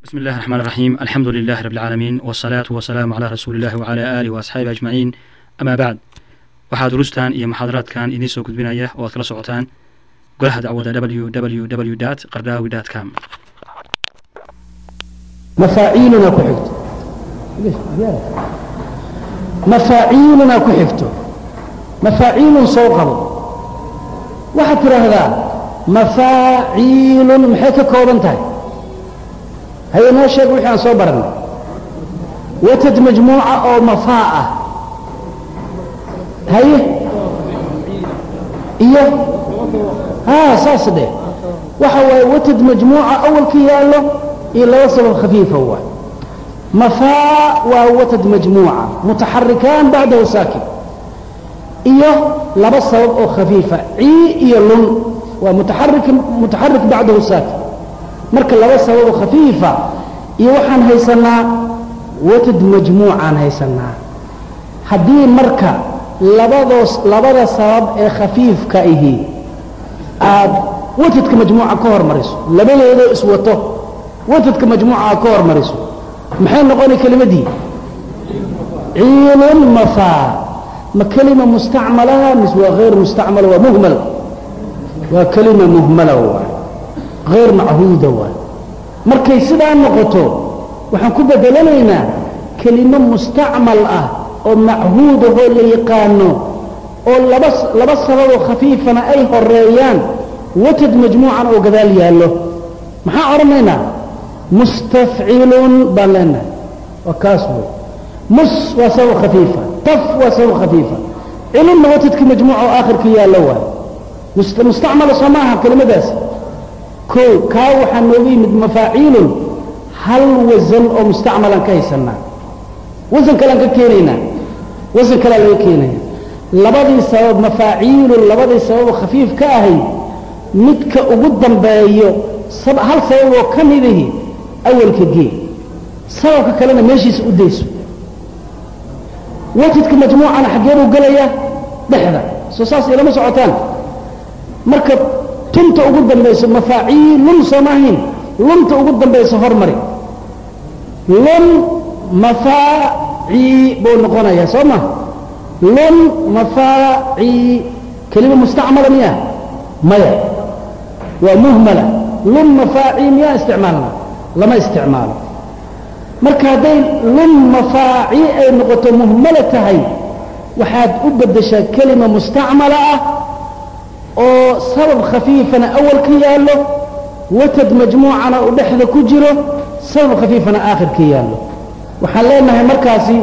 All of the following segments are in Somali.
بسم الله الرحمن الرحيم الحمد لله رب العالمين والصلاة والسلام على رسول الله وعلى آله وأصحابه أجمعين أما بعد waxaa durustan iyo maxaadaraadkan idiin soo gudbinaya oo aad kala socotaan golaha dacwada www qardaawi com mafaaciiluna ku xigto mafaaciiluna ku xigto mafaaciilun soo qabo waxaad tidhaahdaa mafaaciilun maxay ka kooban tahay haye noo sheeg wixii aan soo baranay watad majmuuca oo mafaa ah haye iyo haa saas dheh waxa waaye watad majmuuca awalka yaallo iyo laba sabab khafiifa waay mafaa waa watad majmuuca mutaxarikaan bacdahu saakin iyo laba sabab oo khafiifa cii iyo lun waa mutaxarik mutaxarik bacdahu saakin marka laba sabab oo khafiifa iyo waxaan haysanaa watad majmuucaan haysanaa haddii marka labadoos labada sabab ee khafiifka ihi aad watadka majmuuca ka hormariso labadoodoo iswato watadka majmuuca aad ka hormariso maxay noqonay kelimadii ciilun mafaa ma kelima mustacmala mise waa hayr mustacmala waa muhmal waa kelima muhmala waay hayr machuuda waay markay sidaa noqoto waxaan ku bedelanaynaa kelimo mustacmal ah oo machuudahoo la yaqaano oo laba laba sababoo khafiifana ay horeeyaan watad majmuucan oo gadaal yaallo maxaan odhanaynaa mustafcilun baan leenahay waa kaas wey mus waa sabab khafiifa taf waa sabab khafiifa cilunna watadka majmuuca oo aakhirka yaallo waayo mustacmala soo maaha kelimadaasi kow kaa waxaa nooga yimid mafaaciilun hal wasan oo mustacmalan ka haysanaa wasan kalean ka keenaynaa wasan kalea laga keenaya labadii sabab mafaaciilun labadii sababoo khafiif ka ahay midka ugu dambeeyo hal sababoo ka midahi awalka gee sababka kalena meeshiisa u dayso watadka majmuucana xaggee buu gelayaa dhexda soo saas ilama socotaan marka tunta ugu dambayso mafaaciilun soo maahayn lunta ugu dambayso hormari lun mafaaci buu noqonayaa soo ma lun mafaaci kelima mustacmala miya maya waa muhmala lun mafaaci miyaa isticmaalna lama isticmaalo marka hadday lun mafaaci ay noqoto muhmala tahay waxaad u beddeshaa kelima mustacmala ah oo sabab khafiifana awal ka yaallo watad majmuucana uu dhexda ku jiro sabab khafiifana aakhir ka yaallo waxaan leenahay markaasi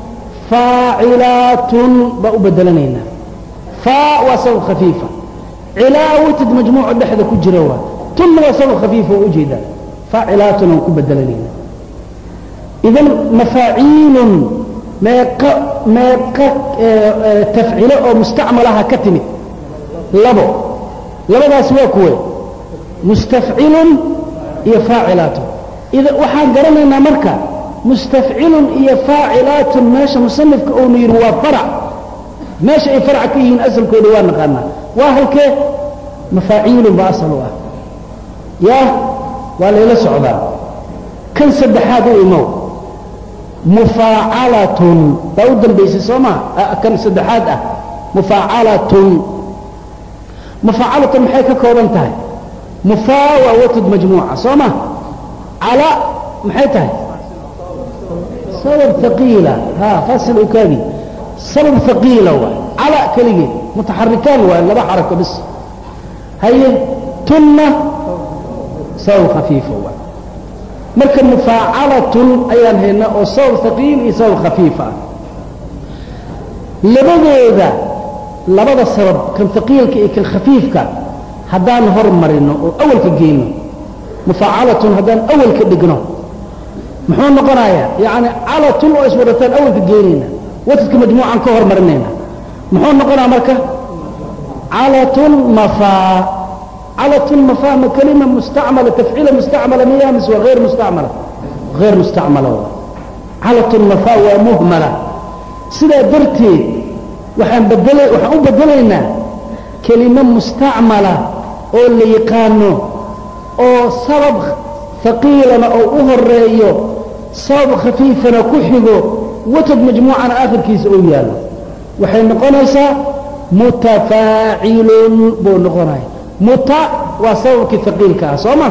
faacilaatun baa u bedelanaynaa faa waa sabab khafiifa cilaa watad majmuuco dhexda ku jira waa tunna waa sabab khafiifa oo ujeedaa faacilaatun aan ku bedelanaynaa idan mafaaciilun meeqa meeqa tafcilo oo mustacmalaha ka timid labo labadaasi waa kuwe mustafcilun iyo faacilaatun ida waxaan garanaynaa marka mustafcilun iyo faacilaatun meesha musanifka uunu yidhi waa farac meesha ay faraca ka yihiin asalkooda waa naqaanaa waa halkee mafaaciilun baa asal u ah yaa waa layla socdaa kan saddexaad u imow mufaacalatun baa u dambaysay soo maa kan saddexaad ah mufaacalatun mufaacalatun maxay ka kooban tahay mufaa waa watad majmuuca soo ma cala maxay tahay sabab haqiila ha fasil ukaadi sabab haqiila waay cala keligeed mutaxarikaan waay laba xarako bis haye tunna sabab khafiifa waay marka mufaacalatun ayaan haynaa oo sabab haqiil iyo sabab khafiifa ah labadooda labada sabab kan haqiilka iyo kan khafiifka haddaan hormarino oo awalka geyno mufaacalatun haddaan awalka dhigno muxuu noqonayaa yacni calatun oo iswadataan awalka geynayna watadka majmuucan ka hormarinayna muxuu noqonaya marka calatun mafaa calatun mafaa ma kelima mustacmala tafciila mustacmala miya mise waa hayr mustacmala hayr mustacmala waa calatun mafaa waa muhmala sidaa darteed waxaan bedela waxaan u bedelaynaa kelimo mustacmala oo la yaqaano oo sabab haqiilana oo u horeeyo sabab khafiifana ku xigo watad majmuucana aakhirkiisa uu yaallo waxay noqonaysaa mutafaacilun buu noqonaya muta waa sababkii haqiilka ah soo ma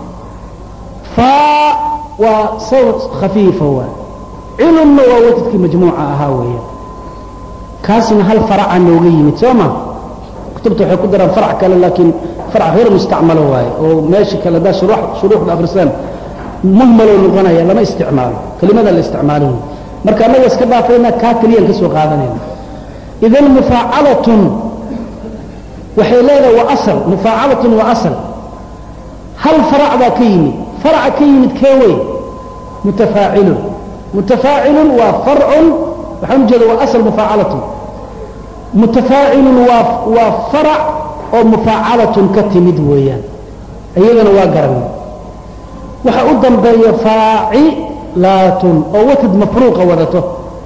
faa waa sabab khafiifa waa cilunna waa watadkii majmuuca ahaa weeyaan kaasna hal faraca nooga yimid soo ma kutubta waxay ku daraan farac kale laakiin farac hayr mustacmalo waaye oo meesha kale haddaa shuruuxda akhrisaan muhmaloo noqonaya lama isticmaalo kelimada la isticmaalo marka annaga iska dhaafayna kaa keliyaan ka soo qaadanayna idan mufaacalatun waxay leedahay waa asal mufaacalatun waa asal hal farac baa ka yimid faraca ka yimid kee wey mutafaacilun mutafaacilun waa farcun waxaan ujeeda waa asal mufaacalatun mutafaacilun waa waa farac oo mufaacalatun ka timid weeyaan iyadana waa garanay waxa u dambeeya faacilaatun oo watad mafruuqa wadato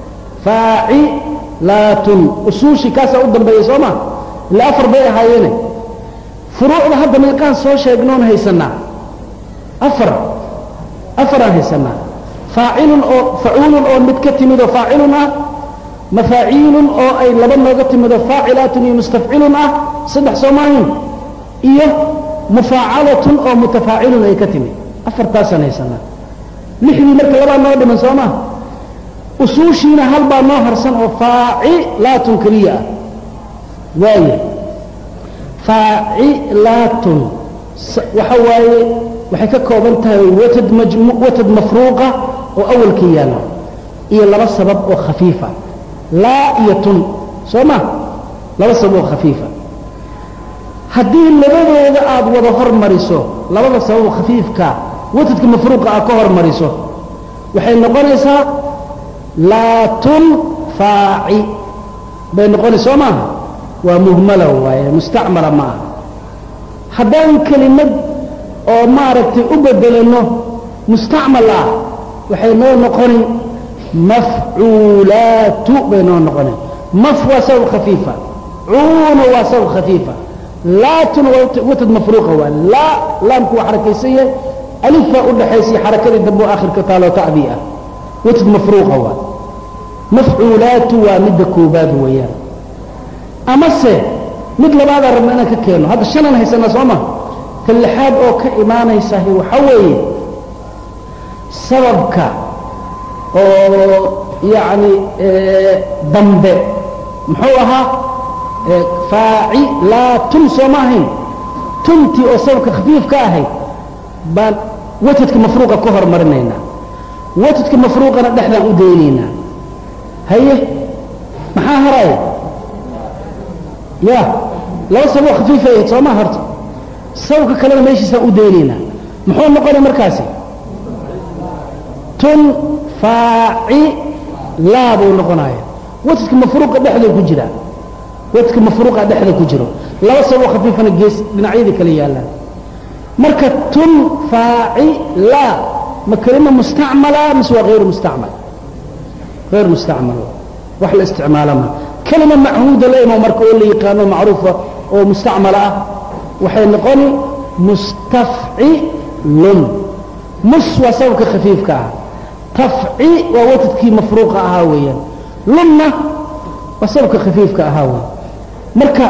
faacilaatun usuushii kaasaa u dambeeya soo ma ila afar bay ahaayeene furuucda hadda meeqaan soo sheegnoon haysanaa afar afaraan haysanaa faacilun oo facuulun oo mid ka timid oo faacilun ah mafaaciilun oo ay laba nooga timid oo faacilaatun iyo mustafcilun ah saddex soo maahin iyo mufaacalatun oo mutafaacilun ay ka timid afartaasaan haysanaa lixdii marka labaa noo dhiman soo maa usuushiina hal baa noo harsan oo faacilaatun keliya ah waaye faacilaatun waxa waaye waxay ka kooban tahay watad majmu watad mafruuqa oo awalka yaalla iyo laba sabab oo khafiifa laa iyo tun soo ma laba sabab oo khafiifa haddii labadooda aad wada hormariso labada sabab khafiifka watadka mafruuqa aad ka hormariso waxay noqonaysaa laatun faaci bay noqonaysa soo maaha waa muhmala waaye mustacmala ma aha haddaan kelimad oo maaragtay u bedelano mustacmal ah waxay noo noqoni mafcuulaatu bay noo noqoni maf waa sabab khafiifa cuuna waa sabab khafiifa laatuna waa watad mafruuqa waa laa laamku waa xarakaysan yahay alif baa u dhaxaysay xarakadii dambe oo aakhirka taaloo tacdii ah watad mafruuqa waa mafcuulaatu waa midda koobaad weeyaan amase mid labaadaa rabna inaan ka keeno hadda shanaan haysanaa soo ma ta lixaad oo ka imaanaysahi waxa weeye sababka oo yacni dambe muxuu ahaa faacilaatun soo ma ahayn tuntii oo sababka khafiif ka ahayd baan watadka mafruuqa ka hormarinaynaa watadka mafruuqana dhexdaan u daynaynaa haye maxaa haraya ya laba sababoo khafiif ahayd soo ma horta sababka kalena meeshiisaan u daynaynaa muxuu noqonay markaasi tun faacilaa buu noqonaya watadka mafruuqa dhexda ku jira watadka mafruuqa dhexda ku jiro laba sababoo khafiifana gees dhinacyadii kale yaallaan marka tun faacilaa ma kelima mustacmala mise waa hayru mustacmal hayr mustacmal wax la isticmaala ma kelima machuuda la imo marka oo la yaqaano macruufa oo mustacmala ah waxay noqoni mustafcilun mus waa sababka khafiifka ah tafci waa watadkii mafruuqa ahaa weeyaan lunna waa sababka khafiifka ahaa weeyaan marka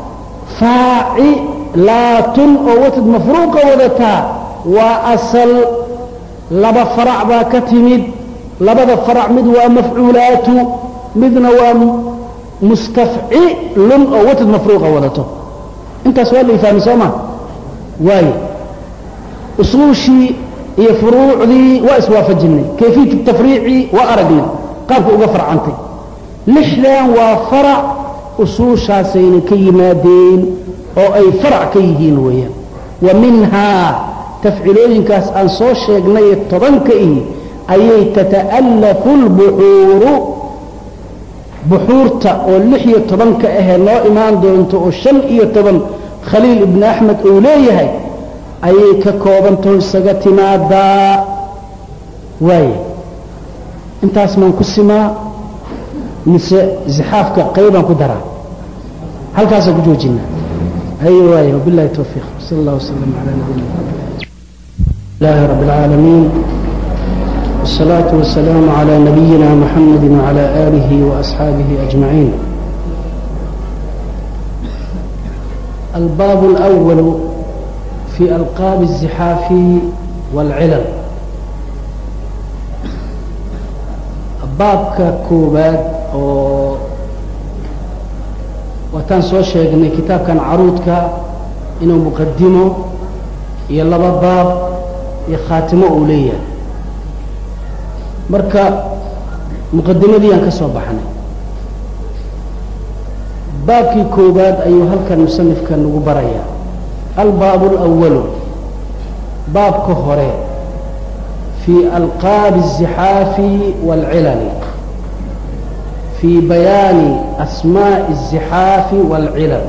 faacilaatun oo watad mafruuqa wadataa waa asal laba farac baa ka timid labada farac mid waa mafcuulaatu midna waa mustafcilun oo watad mafruuqa wadato intaas waa la ifahmi soo ma waayo usuushii iyo furuucdii waa iswaafajinay kayfiyatu tafriici waa aragnay qaabka uga farcantay lixdan waa farac usuushaasayna ka yimaadeen oo ay farac ka yihiin weeyaan wa minhaa tafcilooyinkaas aan soo sheegnay tobanka ihi ayay tata'allafu lbuxuuru buxuurta oo lix iyo tobanka ahee noo imaan doonto oo shan iyo toban khaliil ibni axmed uu leeyahay ayay ka koobantaho isaga timaadaa waaya intaas maan ku simaa mise zixaafka qaybaan ku daraa halkaasaan ku joojinaa أي واي وبالله التوفيق صلى الله وسلم على نبينا محمد الله رب العالمين والصلاة والسلام على نبينا محمد وعلى آله وأصحابه أجمعين الباب الأول في ألقاب الزحاف والعلل baabka koowaad oo waataan soo sheegnay kitaabkan caruudka inuu muqadimo iyo laba baab iyo khaatimo uu leeyahay marka muqadimadii aan ka soo baxnay baabkii koowaad ayuu halkan musanifka nagu barayaa albaabu اlأwalu baabka hore في ألقاب الزحاف والعلل في بيان أسماء الزحاف والعلل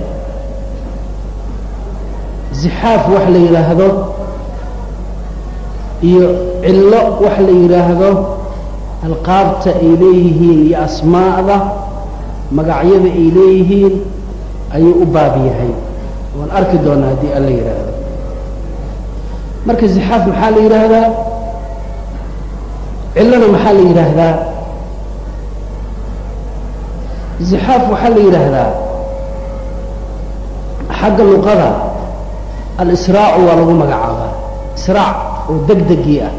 زحاaf wax la yidhaahdo iyo cillo wax la yidhaahdo alqaabta ay leeyihiin iyo asmaa'da magacyada ay leeyihiin ayuu u baab yahay waan arki doonaa haddii alla yidhaahdo marka zixaaf maxaa la yidhaahdaa cillona maxaa la yidhaahdaa zixaaf waxaa la yidhaahdaa xagga luqada alisraacu waa lagu magacaabaa israac oo deg degii ah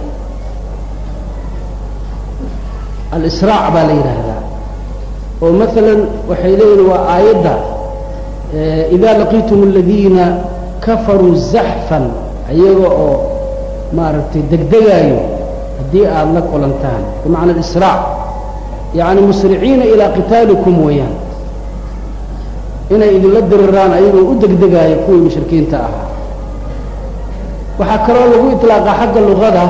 alisraac baa la yidhaahdaa oo maalan waxay leeyihin waa aayadda idaa laqiitum aladiina kafaruu zaxfan ayaga oo maaragtay degdegaayo haddii aada la kulantaan bimacna alisraac yacni musriciina ilaa qitaalikum weeyaan inay idinla diriraan ayagoo u degdegaayo kuwii mushrikiinta ahaa waxaa kaloo lagu iطlaaqa xagga luqada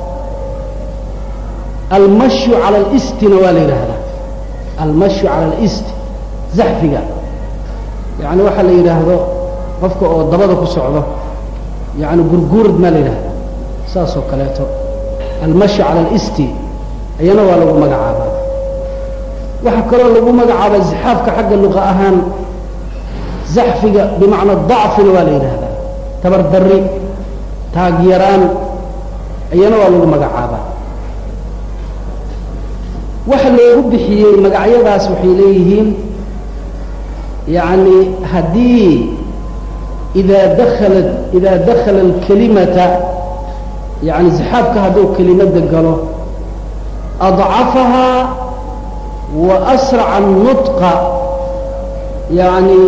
almashyu cala alistina waa la yidhaahdaa almashyu cala alisti zaxfiga yacni waxaa la yidhaahdo qofka oo dabada ku socdo yacni gurguurad maa la yidhahdaa saas oo kaleeto almashyu cala alisti ayana waa lagu magacaabaa waxaa kaloo lagu magacaabaa zixaafka xagga luqa ahaan zaxfiga bimacna dacfina waa la yidhaahdaa tabar darri taagyaraan ayana waa lagu magacaabaa waxa loogu bixiyey magacyadaas waxay leeyihiin yacni haddii idaa dakhalat idaa dakhala alkalimata yacni zixaafka hadduu kelimadda galo adcafahaa wa asraca annutqa yacni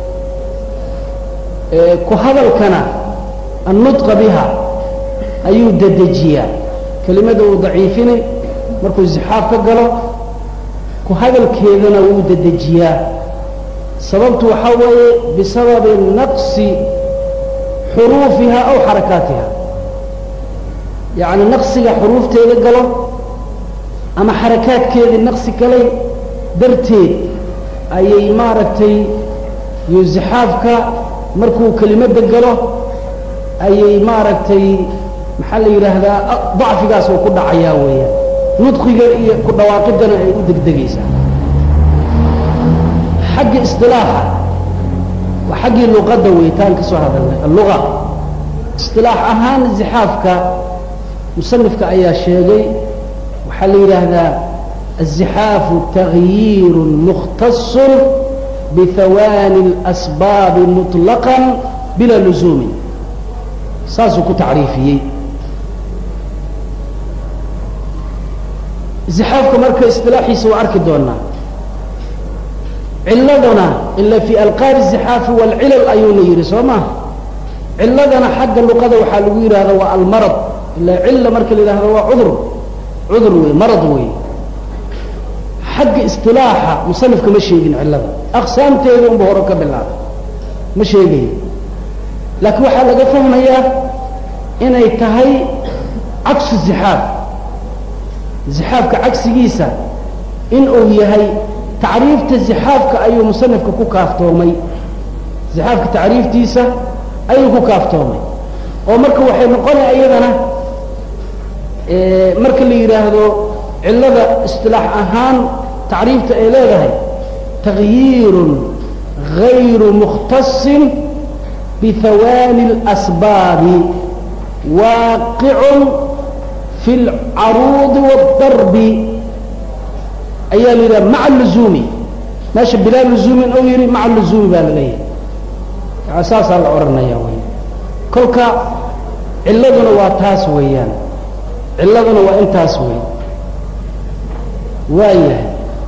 ku hadalkana annutqa biha ayuu dedejiyaa kelimada uu daciifinay markuu zixaaf ka galo ku hadalkeedana wuu dedejiyaa sababtu waxaa weeye bisababi naqsi xuruufiha aw xarakaatiha yacni naqsiga xuruufteeda galo ama xarakaadkeedii naqsi galay darteed ayay maaragtay iyo zixaafka markuu kelimadda galo ayay maaragtay maxaa la yidhaahdaa dacfigaas uu ku dhacayaa weeyaan nudqiga iyo ku dhawaaqidana ay u degdegaysaa xagga isilaaxa waa xaggii luqadda weytaan ka soo hadalnay alluga isilaax ahaan zixaafka musanifka ayaa sheegay waxaa la yidhaahdaa الزحاaf تغyiir مkhtaص bhawaani الأsbaabi مطلقا bila لزuumi saasuu ku tacriifiyey زixaafka marka isilaaxiisa waa arki doonaa ciladana ila fii alqaab الزixaafi wاlcilal ayuuna yidhi soo ma ciladana xagga luqada waxaa lagu yidhahda waa almarض ila cila marka la yidhahdo waa cudur cudur wey marad wey xagga isilaaxa musanifka ma sheegin cilada aqsaamteeda unba hore ka bilaabay ma sheegayo laakiin waxaa laga fahmayaa inay tahay cagsu zixaaf zixaafka cagsigiisa in uu yahay tacriifta zixaafka ayuu musanifka ku kaaftoomay zixaafka tacriiftiisa ayuu ku kaaftoomay oo marka waxay noqonaya iyadana marka la yidhaahdo cilada isilaax ahaan tacriifta ay leedahay تغyiir غayru مkhtaصi bhawaani الأsbaabi waaqicun fi اlcaruudi wاdarbi ayaa la yidhaha maca luzuumi meesha bilaa luzuumin ou yihi maca luzuumi baa la leeyahay saasaa la odhanaya wy kolka ciladuna waa taas weeyaan ciladuna waa intaas wey waayahay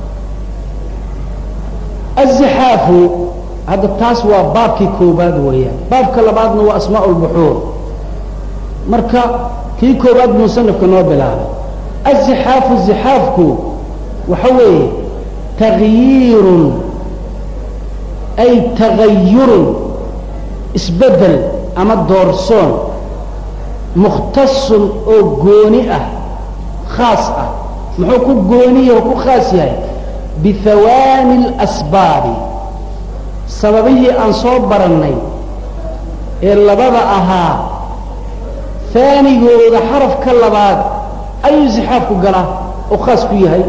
azixaafu hadda taas waa baabkii koobaad weeyaan baabka labaadna waa asmaa lbuxuur marka kii koobaad musanifka noo bilaabay azixaafu zixaafku waxa weeye takyiirun ay tagayurun isbedel ama doorsoon mukhtasun oo gooni ah khaas ah muxuu ku gooniya oo ku khaas yahay bihawaani اlasbaabi sababihii aan soo barannay ee labada ahaa haanigooda xarafka labaad ayuu zixaafku galaa oo khaas ku yahay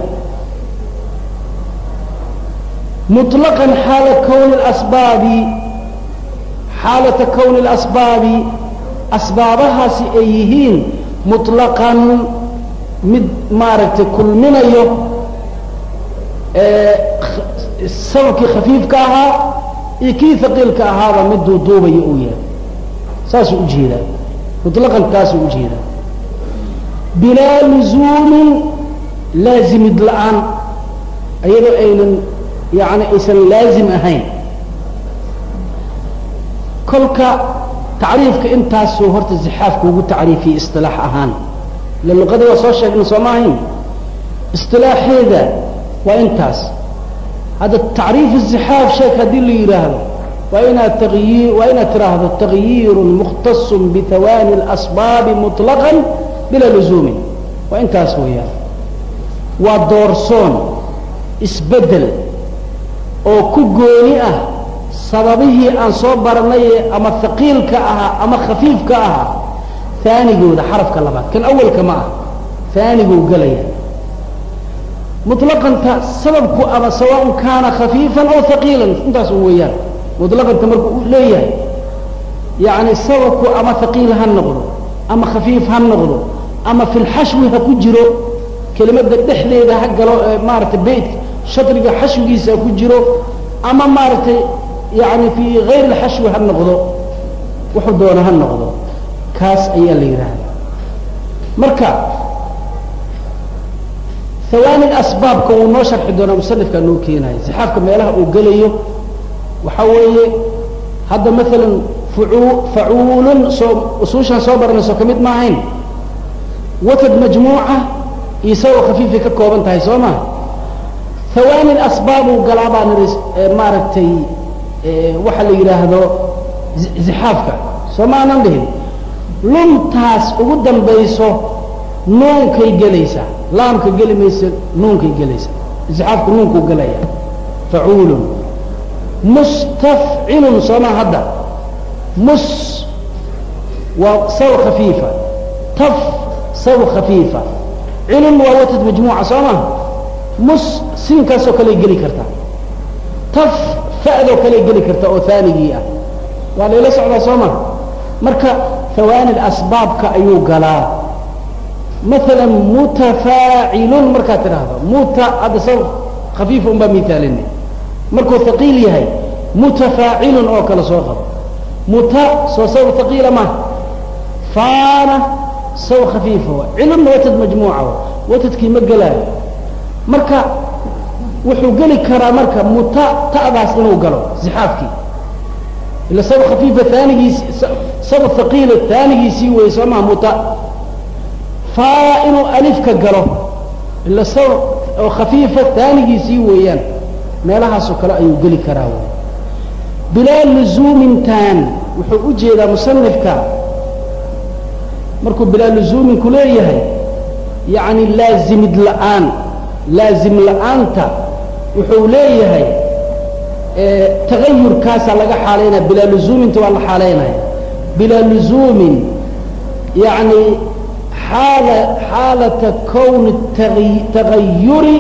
muطlaqan xaala kowni اlasbaabi xaalata kowni اlasbaabi asbaabahaasi ay yihiin muطlaqan mid maaragtay kulminayo sababkii khafiifka ahaa iyo kii haqiilka ahaaba mid duuduubayo uu yahay saasuu ujeedaa muطlaqan taasuu ujeedaa bilaa luzuumin laazimid la-aan iyadoo aynan yani aysan laazim ahayn kolka tacriifka intaasuu horta zixaafka ugu tacriifiyey isilaax ahaan ila luqadii waa soo sheegna soo ma ahayn isilaaxeeda waa intaas hadda tacriif zixaaf sheek haddii la yidhaahdo waa inaad tagyi waa inaad tiraahdo tagyiirun mukhtasun bihawaani اlasbaabi muطlaqan bilaa luzuumin waa intaas weeyaan waa doorsoon isbedel oo ku gooni ah sababihii aan soo baranaye ama haqiilka ahaa ama khafiifka ahaa aanigooda xarafka labaad kan awalka ma ah aaniguu gelaya muطlaqanta sababku ama sawaaء kaana khafiifan aw haqiilan intaas u weeyaan muطlaqanta markuu u leeyahay yani sababku ama haqiil ha noqdo ama khafiif ha noqdo ama fi lxashwi ha ku jiro kelimada dhexdeeda ha galo maaragtay beytka shadriga xashwigiisa ha ku jiro ama maaragtay yani fii gayr اlxashwi ha noqdo wuxuu doona ha noqdo kaas ayaa la yidhaahda marka hawaani asbaabka wuu noo sharxi doonaa musanifkaa noo keenaya zixaafka meelaha uu gelayo waxa weeye hadda maalan fuu facuulun soo usuushaan soo baranayso ka mid ma ahayn watad majmuuca iyo isagoo khafiifay ka kooban tahay soo ma hawaani asbaabuu galaa baa niri maaragtay waxa la yidhaahdo zixaafka soo ma aanan dhihin luntaas ugu dambayso nuunkay gelaysaa laamka geli maysa nuunkay gelaysaa isxaafku nuunkuu gelaya facuulun mustafcilun sooma hadda mus waa saw khafiifa taf saw khafiifa cilun waa watad majmuuca soo ma mus siinkaasoo kaley geli kartaa taf fa'doo kaley geli karta oo haanigii ah waa layla socdaa soo ma marka hawaani asbaabka ayuu galaa maala mutafaacilun markaad tidhaahdo muta hadda saw khafiifa un baa miaalina markuu haqiil yahay mutafaacilun oo kale soo qabo muta soo saw haqiila ma faana saw khafiifa wa cilunna watad majmuuca wa watadkii ma gelaayo marka wuxuu geli karaa marka muta ta'daas inuu galo zixaafkii ila sab khafiifa aanigiisi sab haqiila taanigiisii wey soo maa muta faa inuu alifka galo ila sab oo khafiifa taanigiisii weeyaan meelahaasoo kale ayuu geli karaa wy bilaa luzuumintan wuxuu u jeedaa musanifka markuu bilaa luzuuminku leeyahay yacni laazimid la'aan laazim la'aanta wuxuu leeyahay tagayurkaasaa laga xaalaynaya bilaa luzuuminta waa la xaalaynaya bilaa luzuumin yani xaala xaalata kowni tagayuri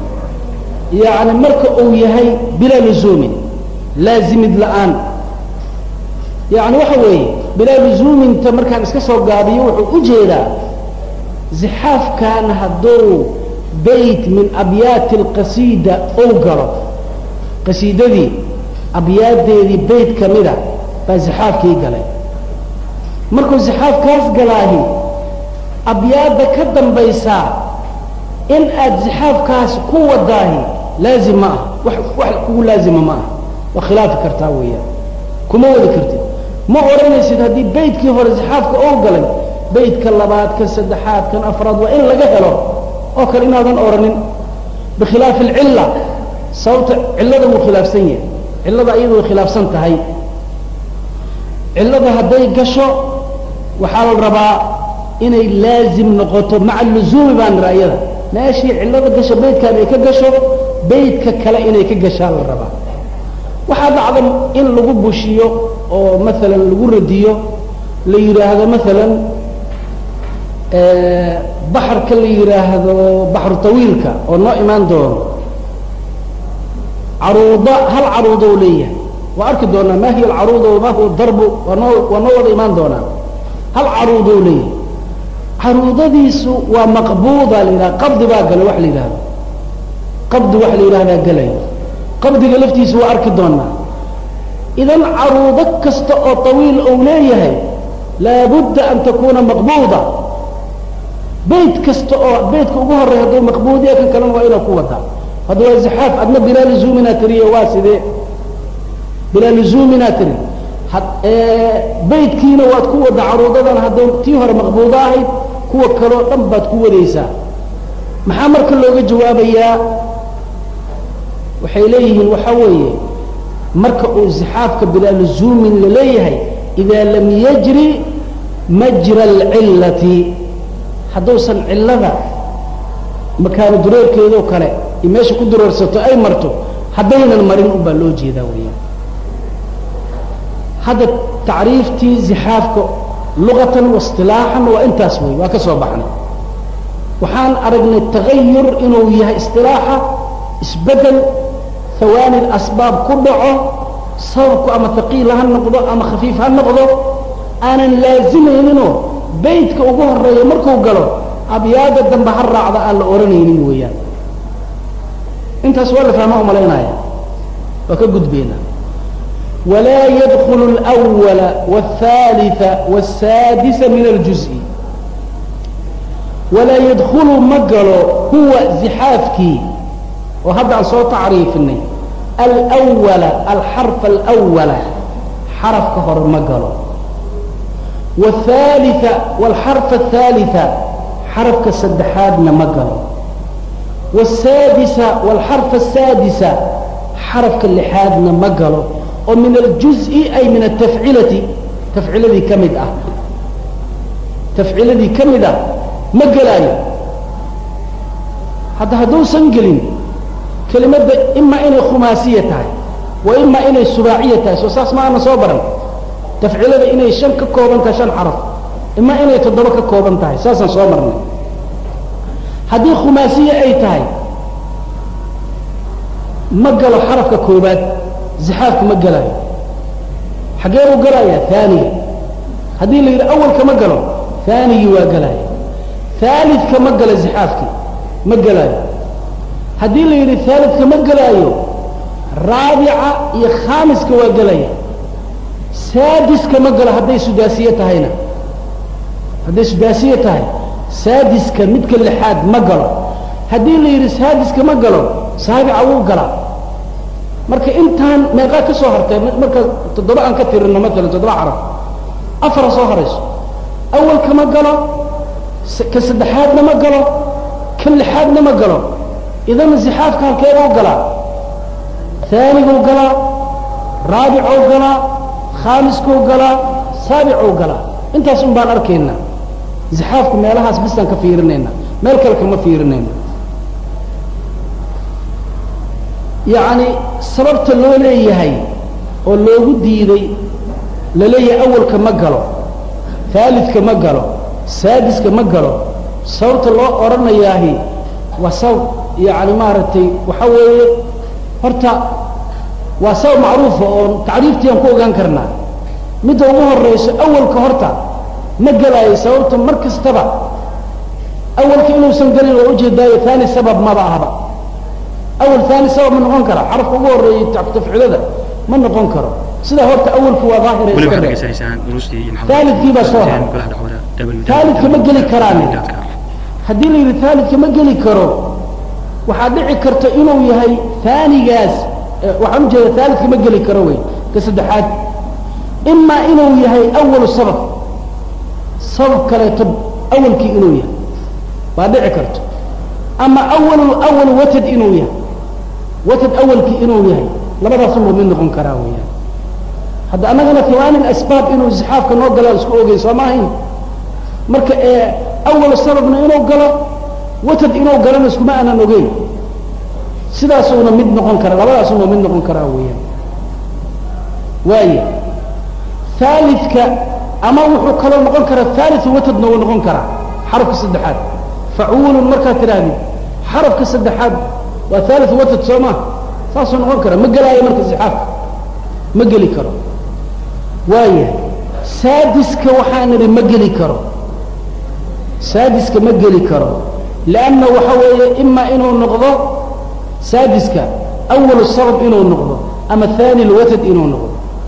yani marka uu yahay bilaa luzuumin laazimid la'aan yani waxa weeye bilaa luzuuminta markaan iska soo gaabiyo wuxuu u jeedaa zixaafkan hadduu bayt min abyaati alqasiida ou galo qasiidadii abyaadeedii bayt ka mida baa zixaafkii galay markuu zixaafkaas galaahi abyaadda ka dambaysaa in aad zixaafkaas ku wadaahi laazim ma ah wax wax kugu laazima ma ah waa khilaafi kartaa weeyaan kuma wadi kartid ma odhanaysid haddii baytkii hore zixaafka oo galay baytka labaad kan saddexaad kan afraad waa in laga helo oo kale inaadan odhanin bikhilaafi alcilla sababta cillada wuu khilaafsan yahay cillada iyadu way khilaafsan tahay cillada hadday gasho waxaa la rabaa inay laazim noqoto maca luzuumi baa nira iyada meeshii cillada gasho baydkan ay ka gasho baydka kale inay ka gashaa la rabaa waxaa dhacda in lagu bushiyo oo maalan lagu radiyo la yidhaahdo maalan baxarka la yidhaahdo baxru tawiilka oo noo imaan doono caruuda hal caruudo leeyahay waa arki doonaa ma hiya alcaruuda wama huwa darbu waa noo waa noo wada imaan doonaa hal caruudo leeyahay caruudadiisu waa maqbuuda la yidhaha qabdi baa gala wax la yidhahdo qabdi wax la yidhahdaa galaya qabdiga laftiisa waa arki doonaa idan caruudo kasta oo tawiil ou leeyahay laabudda an takuuna maqbuuda bayt kasta oo baytka ugu horey hadduu maqbuudiya kan kalena waa inaa ku wadaa hadda waa zixaaf adna bilaa luzuuminaa tiriye waa sidee bilaa luzuuminaa tiri baytkiina waad ku wadda caruudadan hadday tii hore maqbuudo ahayd kuwa kaleo dhan baad ku wadaysaa maxaa marka looga jawaabayaa waxay leeyihiin waxaa weeye marka uu zixaafka bilaa luzuumin laleeyahay idaa lam yajri majra alcillati hadduusan cillada makaano dureerkeedoo kale iyo meesha ku dureersato ay marto haddaynan marin un baa loo jeedaa weeyaan hadda tacriiftii zixaafka luqatan waistilaaxan waa intaas wey waa ka soo baxnay waxaan aragnay tagayur inuu yahay istilaaxa isbedel hawaani asbaab ku dhaco sababku ama haqiil ha noqdo ama khafiif ha noqdo aanan laazimayninoo baytka ugu horeeya markuu galo abyaada dambe ha raacda aan la odhanaynin weeyaan intaas waa la fahmaa umalaynaya waa ka gudbayna walaa yadkulu اlأwala wالثaaliثa wالsaadisa min اljuzءi walaa yadkulu ma galo huwa zixaafkii oo hadda aan soo tacriifinay alأwala alxarfa alأwala xarafka hore ma galo والثالثة والحرف الثالثة حرف كالسدحادنا مقر والسادسة والحرف السادسة حرف كاللحادنا مقر ومن الجزء أي من التفعيلة تفعيلة ذي كمدة تفعيلة ذي كمدة مقلاي حتى هدو سنقلين كلمة إما إني خماسية وإما إني سباعية سوساس معنا صبرا tafcilada inay shan ka kooban tahay shan xaraf ima inay toddoba ka kooban tahay saasaan soo marnay haddii khumaasiye ay tahay ma galo xarafka koobaad zixaafka ma galayo xaggee buu galaya haaniga haddii la yidhi awalka ma galo haanigii waa galaya haalidka ma galo zixaafkii ma galayo haddii la yidhi haalidka ma galaayo raabica iyo khaamiska waa gelaya saadiska ma galo hadday sudaasiye tahayna hadday sudaasiye tahay saadiska midka lixaad ma galo haddii la yidhi saadiska ma galo saabica wuu galaa marka intaan meeqaa ka soo hartay marka toddoba aan ka tirino maalan toddoba carab afara soo horayso awalka ma galo ka saddexaadna ma galo ka lixaadna ma galo idan zixaafka halkeebuu galaa aaniguu galaa raabicuu galaa khaamiskuu galaa saabicuu galaa intaas un baan arkaynaa zixaafku meelahaas bisaan ka fiirinayna meel kale kama fiirinayna yacni sababta loo leeyahay oo loogu diiday la leeyahay awalka ma galo haalidka ma galo saadiska ma galo sababta loo odhanayaahi waa sabab yacni maaragtay waxa weeye horta waa sabab macruufa oo tacriiftii aan ku ogaan karnaa midda ugu horeyso awalka horta ma gelaayo sababta mar kastaba awalka inuusan gelin waa ujeedaayo taani sabab maba ahba awal taani sabab ma noqon kara xarafka ugu horeeyey tafcilada ma noqon karo sidaa horta awalku waa daahira weli iska waxaad dhe dhegeysanaysaan duruustii iyo Taalidkii baa soo haray. golaha dacwada www. Taalidka ma geli karaan. dot com. haddii la yidhi taalidka ma geli karo waxaa dhici karta inuu yahay taanigaas eh, waxaan ujeeda taalidka ma geli karo wey ka saddexaad imaa inuu yahay awalu sabab sabab kaleeto awalkii inuu yahay baa dhici karto ama awalu awalu watad inuu yahay watad awalkii inuu yahay labadaasubuu mid noqon karaa weeyaan hadda annagana hiwaani asbaab inuu isxaafka noo galaa isku ogey soo ma ahayn marka ee awal sababna inuu galo watad inuu galana iskuma aanan ogeyn sidaasuuna mid noqon kara labadaasuna mid noqon karaa weeyaan waaya haalidka ama wuxuu kaloo noqon karaa haaliu watadna wuu noqon karaa xarafka saddexaad facuulun markaad tidhaahdid xarafka saddexaad waa haaliu watad soo ma saasuu noqon kara ma gelaayo marka sixaafka ma geli karo waaya saadiska waxaan idhi ma geli karo saadiska ma geli karo lanna waxa weeye ima inuu noqdo saadiska awalu sabab inuu noqdo ama hani lwatad inuu noqdo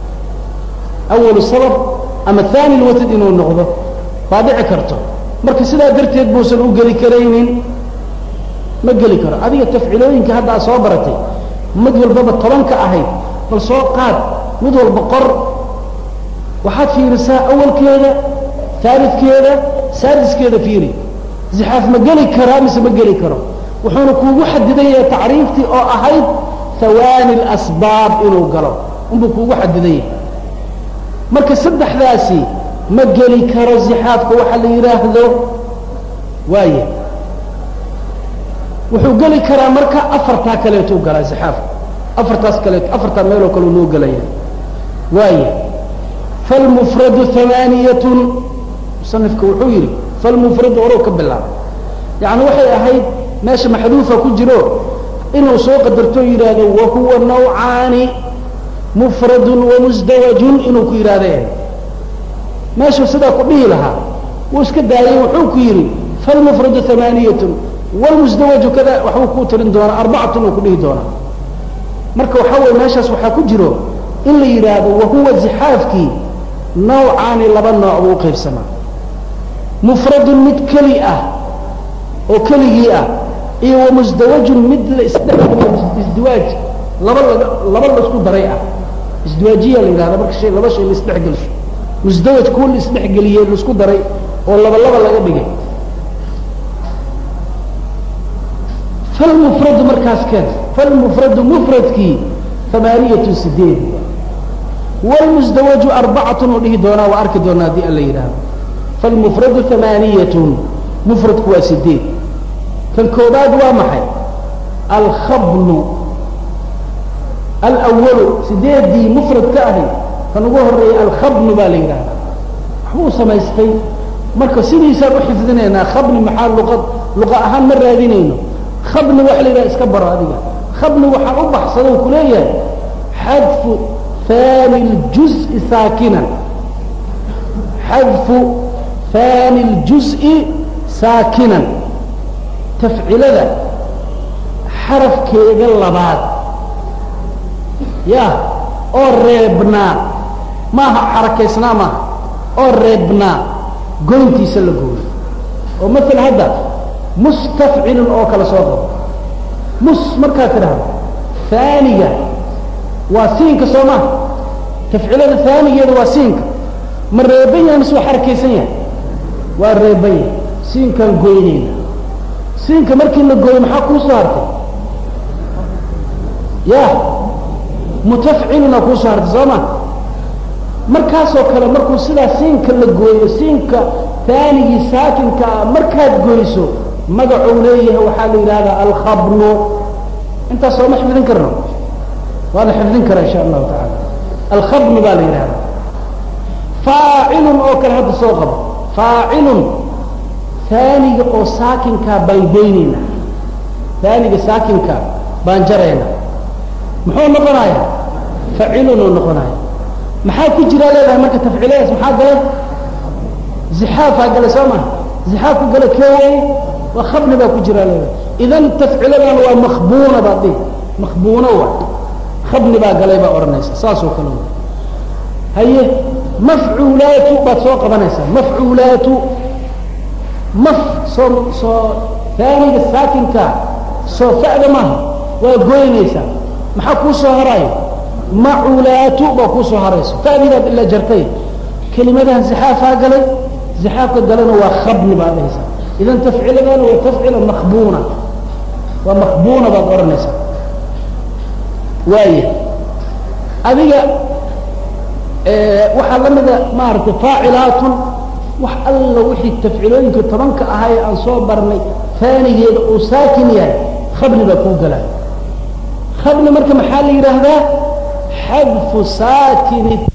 awalu sabab ama hani lwatad inuu noqdo baa dhici karto marka sidaa darteed buusan u geli karaynin ma geli karo adiga tafcilooyinka hadda aad soo baratay mid walbaba tobanka ahayd bal soo qaad mid walba qor waxaad fiirisaa awalkeeda aalidkeeda saadiskeeda fiiri zixaaf ma geli karaa mise ma geli karo wuxuuna kuugu xadidan yahay tacriiftii oo ahayd hawaani lasbaab inuu galo unbuu kuugu xadidan yahay marka saddexdaasi ma geli karo zixaafka waxa la yidhaahdo waaya wuxuu geli karaa marka afartaa kaleetuu galaa zixaafka afartaas kaleeto afartaa meeloo kale noo gelaya waaya falmufradu hamaaniyatun musanifka wuxuu yidhi falmufradu orow ka bilaaba yacni waxay ahayd meesha maxduufa ku jiro inuu soo qadarto yidhaahdo wahuwa nawcaani mufradun wamusdawajun inuu ku yidhahda meeshuu sidaa ku dhihi lahaa wuu iska daayay wuxuu ku yidhi falmufradu hamaaniyatun wlmusdawaju kada waxbuu ku tirin doonaa arbacatun uu ku dhihi doonaa marka waxaa weye meeshaas waxaa ku jiro in la yidhaahdo wahuwa zixaafkii nawcaani laba nooc buu uqaybsamaa mufradun mid keli ah oo keligii ah iyo wamusdawajun mid la isdhexgeliyo isdiwaaj laba laga laba la isku daray ah isdiwaajiya la yidhahda marka shay laba shay la isdhexgeliso musdawaj kuwa la isdhexgeliyey la isku daray oo laba laba laga dhigay falmufradu markaas keen falmufradu mufradkii amaaniyatu sideed wlmusdawaju arbacatun uu dhihi doonaa waa arki doonaa haddii alla yidhaahdo falmufradu amaaniyatun mufradku waa sideed kan koobaad waa maxay alkhabnu alwalu sideedii mufrad ka ahay kan ugu horeeyay alkhabnu baa la yidhahda waxbuu samaystay marka sidiisaan u xifdinaynaa khabni maxaa luqad luqa ahaan ma raadinayno khabni waxa la yidhaha iska baro adiga khabni waxaan u baxsado ku leeyahay xadfu fani اljuzءi saakinan xadfu fani اljuzءi saakinan tafcilada xarafkeeda labaad ya oo reebnaa maaha xarakaysnaa maaha oo reebnaa goyntiisa la gooyo oo maala hadda mustafcilun oo kale soo qabo mus markaad tidhaahdo faaniga waa siinka soo maha tafcilada faanigeeda waa siinka ma reeban yahay mise waa xarakaysan yahay waa reeban yahay siinkaan goynayna siinka markii la gooyo maxaa kuu soo hartay ya mutafciluna kuu soo hartay soo ma markaasoo kale markuu sidaa siinka la gooyo siinka faanigii saakinka ah markaad goyso magacuu leeyahay waxaa la yidhahdaa alkhabnu intaas sooma xifdin karno waa la xifdin karaa insha allahu tacaala alkhabnu baa la yidhahdaa faacilun oo kale hadda soo qabo faacilun faaniga oo saakinkaa baan goynayna faaniga saakinkaa baan jarayna muxuu noqonayaa facilunuu noqonaya maxaa ku jiraa leedahay marka tafciiladaas maxaa galay zixaafaa galay soo maha zixaafku gala keeway waa khabni baa ku jiraa leedahay idan tafciiladan waa makbuuna baad dhihi makbuuno wa khabni baa galay baa odhanaysa saasoo kale wa haye mafcuulaatu baad soo qabanaysaa mafcuulaatu maf soo soo taaniga saakinka soo fa'da maaha waa goynaysaa maxaa kuu soo haraayo maculaatu baa kuu soo harayso fa'dibaad ila jartay kelimadahan zixaafaa galay zixaafka galana waa khabni baad dhahaysaa idan tafciiladana waa tafcila makbuuna waa makbuuna baad odhanaysaa waaya adiga waxaa la mida maaragtay faacilaatun wax alla wixii tafcilooyinka tobanka ahaa ee aan soo barnay faanigeeda uu saakin yahay khabni baa kuu galaayo khabni marka maxaa la yidhaahdaa xadfu saakini